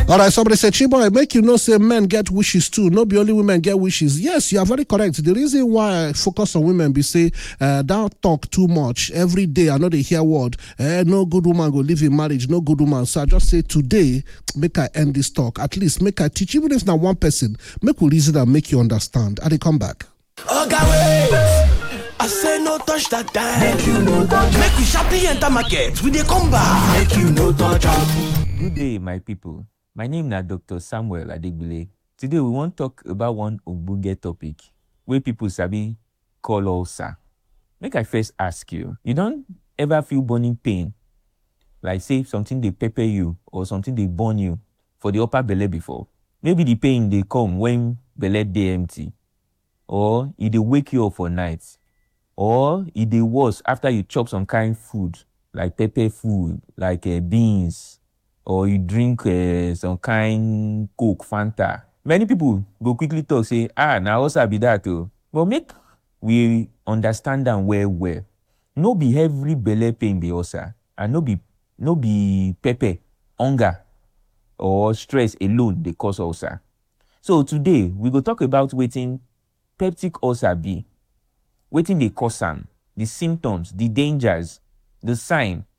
All right, somebody said, Chiboy, make you know, say men get wishes too. No be only women get wishes. Yes, you are very correct. The reason why I focus on women be say, uh, don't talk too much every day. I know they hear word. Eh, no good woman go live in marriage. No good woman. So I just say today, make I end this talk. At least make I teach, even if not one person, make we reason and make you understand. And they come back. Oga wait! I say no touch that time. Make you no touch. Make we sharply enter market. We dey come back. Make you no touch am. Good day, my people. My name na Dr. Samuel Adegbile. Today we wan talk about one ogbonge topic wey people sabi call ulcer. Make I first ask you, you don ever feel burning pain? Like say something dey pepper you or something dey burn you for the upper belle before? Maybe the pain dey come when belle dey empty or e dey wake you up for night or e dey worse after you chop some kind food like pepper food like uh, beans or you drink uh, some kind coke fanta many people go quickly talk say ah na ulcer be that o but make we understand am well well no be every belle pain be ulcer and no be no be pepper hunger or stress alone dey cause ulcer so today we go talk about wetin peptic ulcer be wetin dey cause am the symptoms the dangers the sign